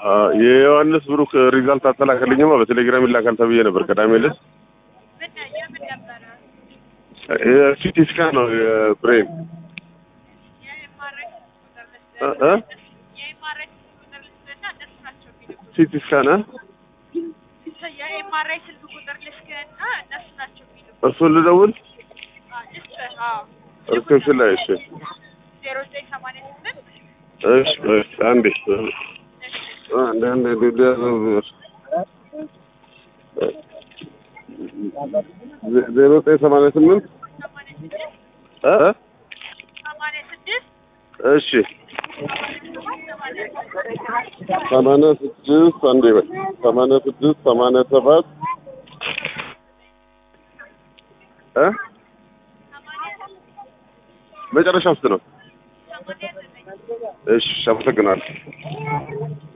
አ፣ የዮሐንስ ብሩክ ሪዛልት አተላከልኝማ በቴሌግራም ይላካል ተብዬ ነበር ቅዳሜ ዕለት። ምን የምን ነበረ? ሲቲ ስካን ነው የብሬን የኤምአርአይ ቁጥር እ ልስጥህ። እ የኤምአርአይ ቁጥር ልስጥህና እነሱ ናቸው የሚልኩት። ሲቲ ስካን እ? የኤምአርአይ ስልክ ቁጥር ልስጥህና እነሱ ናቸው የሚልኩት። እሱን ልደውል አዎ፣ ልስጥህ። አዎ ሪሴፕሽን ላይ እሺ ዜሮ ዘጠኝ ሰማንያ ስምንት እሺ እሺ አንዴ እሺ አንዴ አንዴ ዜሮ ዘጠኝ ሰማንያ ስምንት ሰማንያ ስድስት እ? ሰማንያ ስድስት እሺ ሰማንያ ሰባት ሰማንያ ስድስት አንዴ በል ሰማንያ ስድስት ሰማንያ ሰባት እ መጨረሻ ውስጥ ነው። ሰማንያ ዘጠኝ እሺ አመሰግናለሁ።